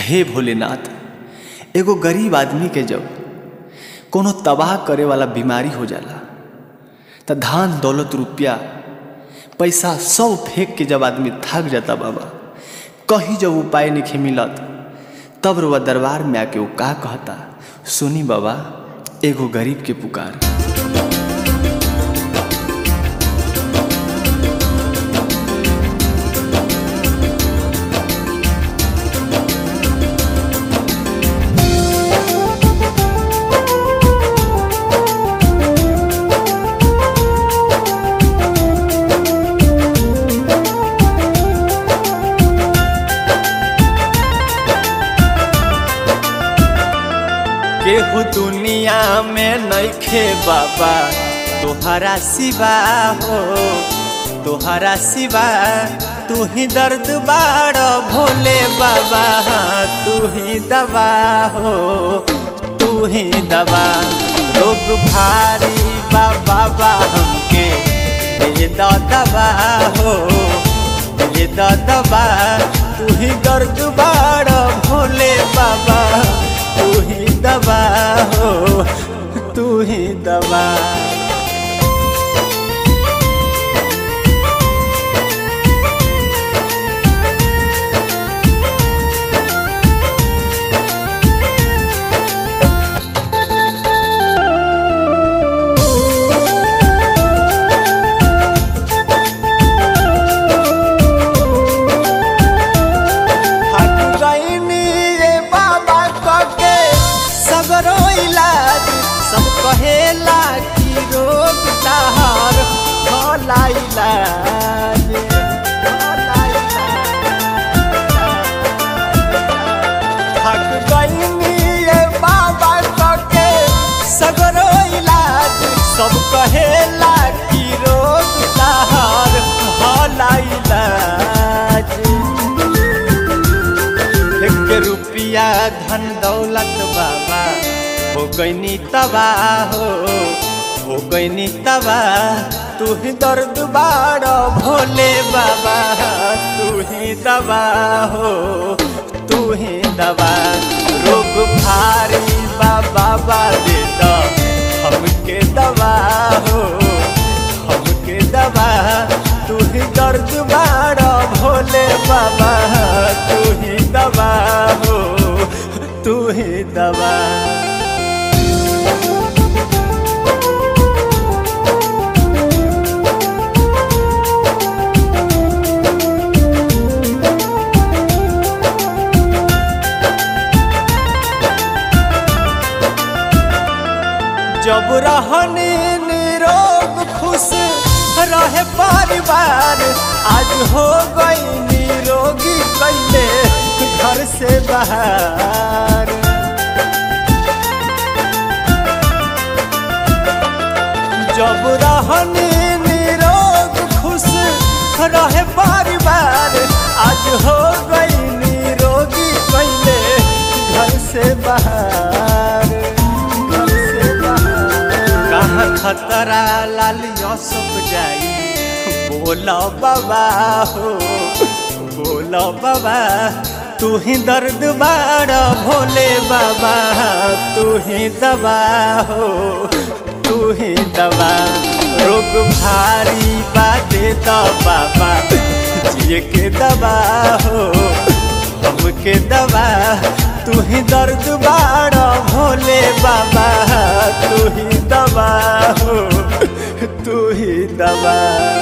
हे भोलेनाथ एगो गरीब आदमी के जब कोनो तबाह करे वाला बीमारी हो जाला त धान दौलत रुपया पैसा सब फेंक के जब आदमी थक जाता बाबा कहीं जब उपाय नहीं मिलत तब रुआ दरबार में आके वो का कहता सुनी बाबा एगो गरीब के पुकार केहू दुनिया में नइखे बाबा तोहरा सिवा हो तोहरा सिवा तू ही दर्द बाड़ भोले बाबा तू ही दवा हो तू ही दवा रोग भारी बाबा बा हमके दे द दवा हो दे द दवा तू ही दर्द बाड़ भोले बाबा तू ही दवा हो तू ही दवा हट गईनी रे बाबा कके सगरो इलाज सब कहेला कि रोग तहार भला इलाज भला इलाज। हट गईनी रे बाबा कके सगरो इलाज सब कहेला कि रोग तहार भला इलाज एक रुपया धन दौलत बाबा हो गईनी तबाह हो हो गईनी तबाह तू ही दर्द बाड़ भोले बाबा तू ही दवा हो तू ही दवा रोग भारी बाबा बा दे द हमके दवा हो हमके दवा तू ही दर्द बाड़ भोले बाबा तू ही दवा हो तू ही दवा जब रहनी निरोग खुश रहे परिवार आज हो गई निरोगी कैले घर से बाहर जब रहनी निरोग खुश रहे परिवार आज हो गई निरोगी कैले घर से बाहर घर से बाहर कहाँ खतरा लालियों सब जाई बोलो बाबा हो बोलो बाबा तू ही दर्द बाड़ भोले बाबा तू ही दवा हो तू ही दवा रोग भारी बाते तो बाबा जिए के दवा हो हमके दवा तू ही दर्द बाड़ भोले बाबा तू ही दवा हो तू ही दवा